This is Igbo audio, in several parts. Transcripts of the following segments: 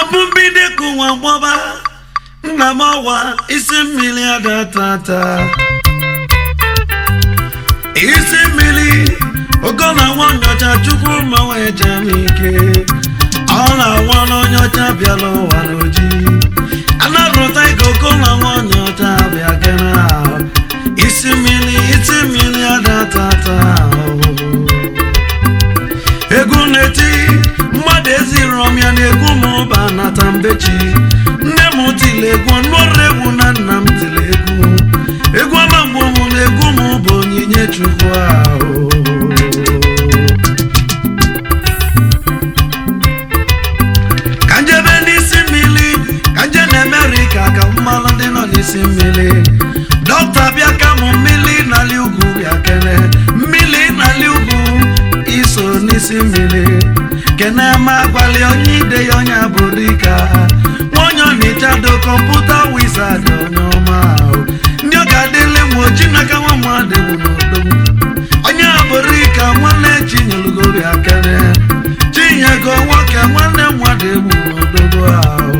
bụ mbido ka ụwa gbọba nna m ọwa isi mmiri adatata isi mmiri ogo na nwa nyocha chukwu ma wee jee m ike ọ na-awa n'onye ọcha bịara ụwa n'oji anarụta ike ogo na nwa nyocha bịa gana isi mmiri isi mmiri adatata egwu na-eti mmadụ eziri ọmịa na egwu m ụba nata mbechi nne m tiri egwu nụrụ egwu na nna m tiri egwu egwu ọma mgbe m na egwu m bụ onyinye chukwu ahụ ka njebe n'isi mmiri ka nje na Amerịka ka mmalụ ndị nọ n'isi mmiri dọkịta bịa ka mụ mmiri n'ala ugwu bịa kene mmiri n'ala ugwu iso n'isi mmiri kene ma gbalị onye ide ya onye abụrịka onye ọnịchado kọmputa wizard onye ọma ahụ ndị ọ ga-adịle m oji n'aka nwa mmadụ bụ n'odogwu onye abụrịka nwanne chinyelugoro bịa kene chinyego nwoke nwanne mmadụ egbu n'odogwu ahụ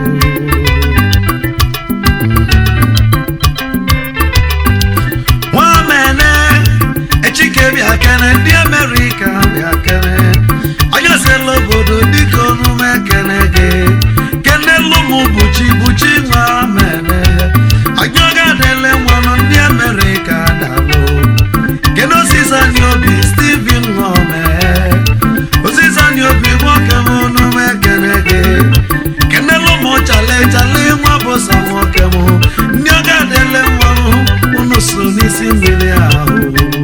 nwamene echike bịa kene ndị amerịka bịa kene onye sela obodo dịka onume kene gị kenelu m buchi buchi nwamene onye ọ ga-adịle nwanụ ndị amerịka dalụ kene osizani obi steven ngome osizani obi nwoke m onume kene gị kenelu m chale chale nwa bụsa nwoke m ndị ọ ga-adịle nwanụ unu so n'isi mmiri ahụ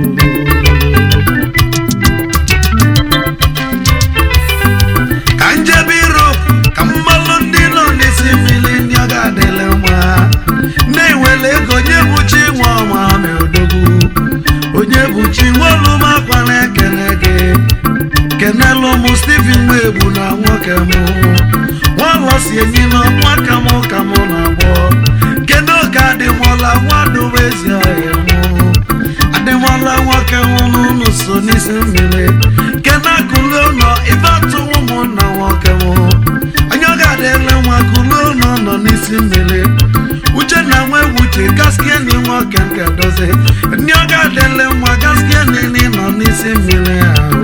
ka njebe Europe ka mmalụ ndị nọ n'isi mmiri ndị ọ ga-adịle mma na-ewele ego onye buchi nwa ọma ma odogwu onye buchi nwaolumakwa na-ekele gị kenelu m Stephen Nwegbu na nwoke m nwalọsi enyi na nwa ka m ka m na-agbọ kedu oge adịmọla nwadobe ezi ọhịa mụ adịmọla nwoke m n'ụlọ so n'isi mmiri kenakụlu ụlọ ibe atụwụ ụmụnna nwoke m onye ọ ga-adịle nwa kụlu ụlọ nọ n'isi mmiri uche na nwa ewuche gaskieni nwoke nke dozi ndị ọ ga-adịle nwa gaskieni nọ n'isi mmiri ahụ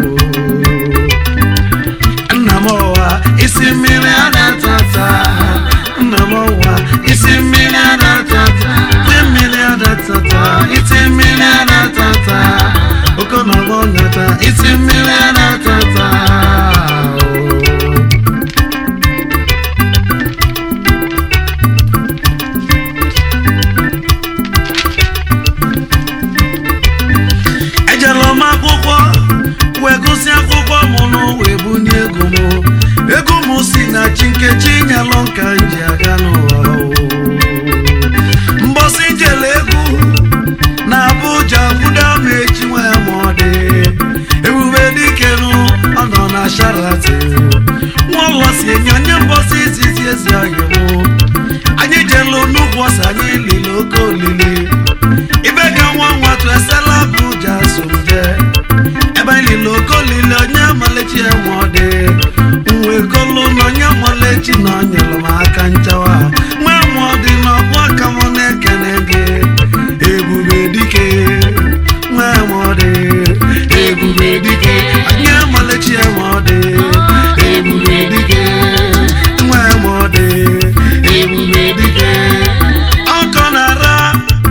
nna m ọwa isi mmiri adatata nna m ọwa isi mmiri adatata isi mmiri adatata isi mmiri adatata okonogo nyata isi mmiri adatata ejela m akwụkwọ wee gụsị akwụkwọ m n'ụwa ebunye ego m ego m si na chi nkechi nyelụ nka nji aga n'ụwa mbọsị njele egwu na Abuja kwudo m echi nwee ma ọ dị ebube dikenu ọ nọ na Sheraton nwaụlọsi enye onye mbọsị izizi ezi ọhịa m anyị jelu nnukwu ọsọ anyị lili oke olili ibe ka nwa nwatụ esela Abuja somje ebe anyị lili oke olili onye malechi enwe ọ dị nwe kolu na onye malechi na ọ nyere m aka nchawa nwee mụ ọ dị n'ọbụ aka m na-ekene gị ebube dike nwee mụ ọ dị ebube dike onye malechi enwe ọ dị ebube dike nwee mụ ọ dị ebube dike ọkọ na-ara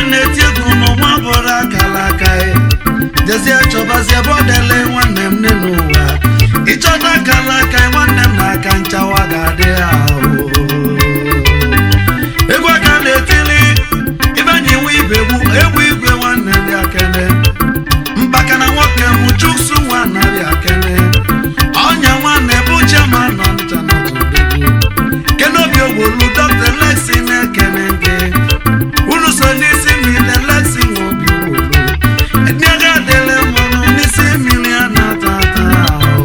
na-eti egwu n'ụwa bụrụ akara aka ya jezie chọbazie bọdele nwanne m nne n'ụwa ịchọta akara aka ya nwanne m na-aka nchawa ga-adị ahụ egwu aka na-etili ịbanye nwe ibe gbu egwu igwe nwanne m bịa kene mbaka na nwoke m chuksu nwa na-abịa kene ọnya nwanne bụ chema nọ ncha na tụdegbu kenobi ogbolu dr lexi na-ekene gị unu so n'isi mmiri lexi nwe obi ogbolu edinaga adịle mmanụ n'isi mmiri a na-ata ata ahụ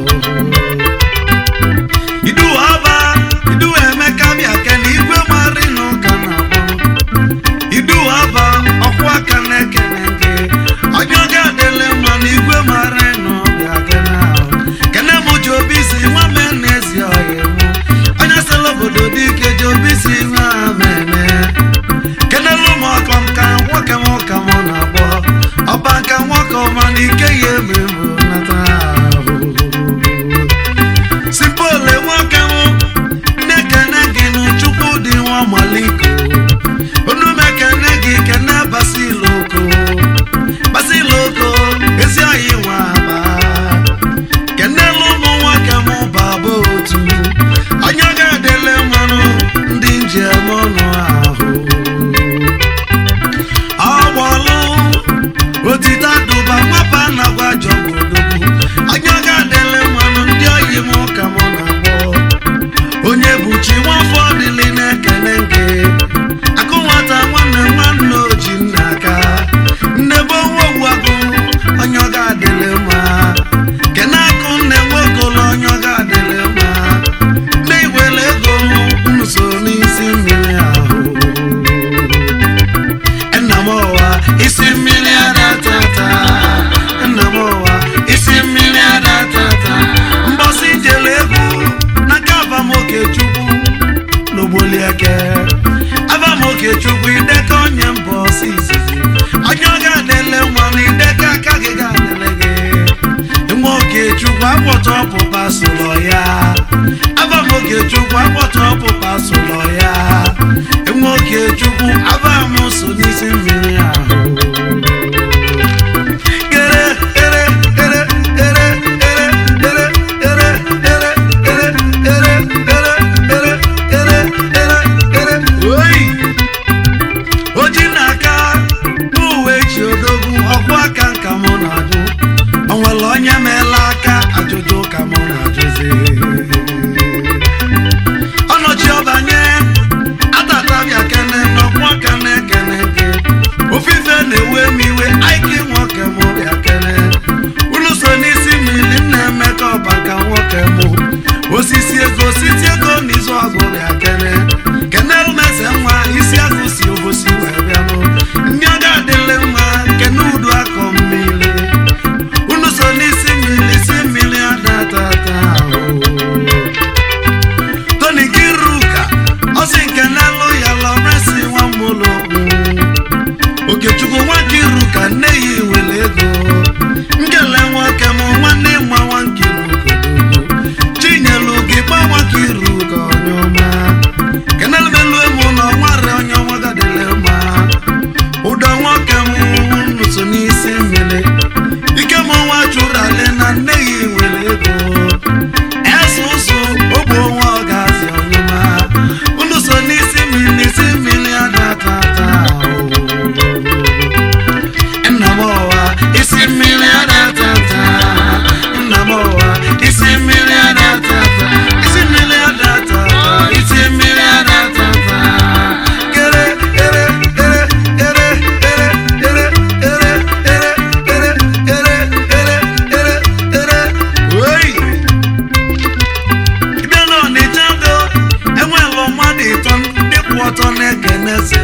idu aba idu emeka bịa kene igwe mari n'ụka na-akpọ idu aba ọkwụ aka na-ekene gị onye ọ ga-adịle mma na igwe mara n'ọbịa kene ahụ kene m ji obi si nwa me n'ezi ọhịa mụ onye sịla obodo dị ike ji obi si nwa mene kenelu m ọkọ m ka nwoke m ụka m na-agbọ ọba nka nwoke ọma na ike ya eme mbụ nata ahụ sipole nwoke m na-ekene gị n'chukwu dị nwa maliko unu mekene gị kene basiloko basiloko ezi oyi nwa aba kenelu ụmụ nwoke m baba otu onye ga-adịle mmanụ ndị njem ọnụ ahụ ọgbọlụ otite adụba nwapa na-agwa jọgwodogwu onye ga-adịle mmanụ ndị oyi m ka m na-akpọ onye buchi nwafọ dịlị na-ekele nke akụ nwata nwanne nwanne oji nna aka nnebe owu agụ onye ọ ga-adịle mma kene akụ nne nwokolo onye ọ ga-adịle mma nne igwele ego nso n'isi mmiri ahụ nna m ọwa isi mmiri adatata nna m ọwa isi mmiri adatata mbọsị jere egwu n'aka abamoke chukwu n'ogbolieke abamoke chukwu ideka onye mbọ ọsọ izizi onye ọ ga-adịle nwa na ideka aka gị ga-adịle gị nwa okechukwu akpọta ọpụpa sụlọ ya abamoke chukwu akpọta ọpụpa sụlọ ya nwa okechukwu abam so n'isi mmiri ahụ Ere, ere, ere, ere, ere, ere, ere, ere, ere, ere, ere, ere, ere, ere, ere. Oyi! oji n'aka n'uwe chi odogwu ọkwụ aka nka mụ na-ajụ o nwere onye meela aka ajụjụ ka mụ na-ajụzi ọnọchi ọbanye atatabịa kene n'ọkwụ aka na-ekene gị ofufe na-ewe m iwe aiki nwoke mụ bịa kene unu so n'isi mmiri na-eme ka ọba ka nwoke mụ osisi ego siti ego n'izu ọgụ bịa kene kene umeze nwa isi agụ si obosi wee bịanụ ndị ọ ga-adịle mma kene udu akọ mmiri unu so n'isi mmiri si mmiri adatata ahụ toni kiruka ọsị nke n'elu ya lọresi nwa mmụlọgwu okechukwu nwa kiruka nne ya were ego nkele nwoke m nwanne nwa nwa nkiruka chinyelu gị gba nwa kiruka onye ọma kenelumelu emu na ọnware onye ọma gadịle mma ụdọ nwoke m nso n'isi mmiri ike m nwa chụrụ ale na nne ya were ego ese ụzụ ogbe onwe ọ ga-azị ọnyụma unu so n'isi mmiri isi mmiri adatata nna m ọwa isi mmiri adatata nna m ọwa isi mmiri adatata isi mmiri adatata isi mmiri adatata kere ere ere ere ere ere ere ere ere ere ere ere ere oyi bịa na ọnịcha do enwelụ mmadụ ịtọ ndị kwụ ọtọ na-ekene eze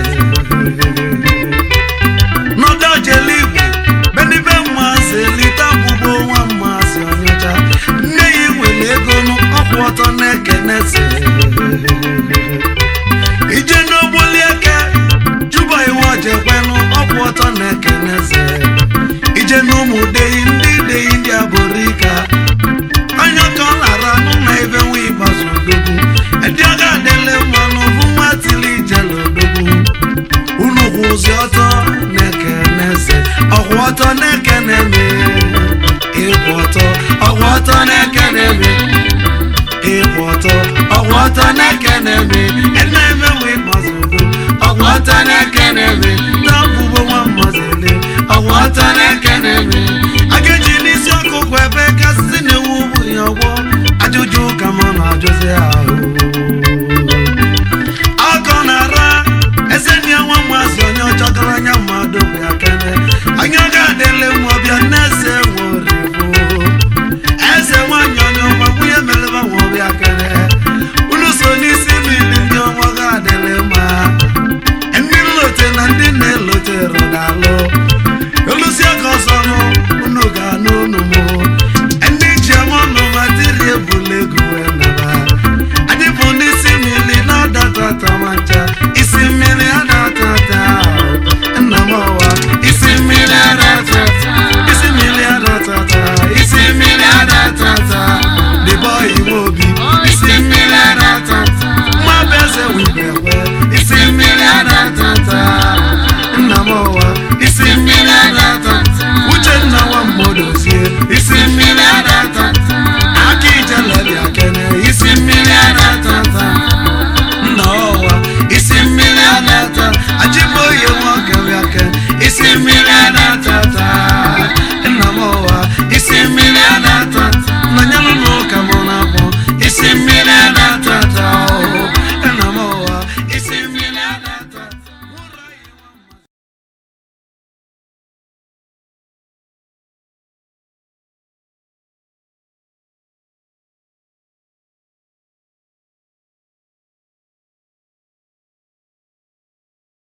n'ọdọ jele igbo benibe mmasị lita gbugbo nwa mmasị ọnyacha nne ya nwere ego ọkwụ ọtọ na-ekene eze ije n'ogboli eke juba iwe ojekwenụ ọkwụ ọtọ na-ekene eze ije n'ụmụ deyi ndị deyi ndị aborika anya ka ọ lara nụ na ebe nwa ikpeazụ odogwu edi ọ ga-adịle mmanụ bụ nwa tili ijele odogwu unu kwụ ụzị ọtọ ọgwụ ọtọ na-ekene me ịkwụ ọtọ ọgwụ ọtọ na-ekene me ịkwụ ọtọ ọgwụ ọtọ na-ekene me ene emewe ịgbazụdo ọgwụ ọtọ na-ekene me na ọbụbo nwa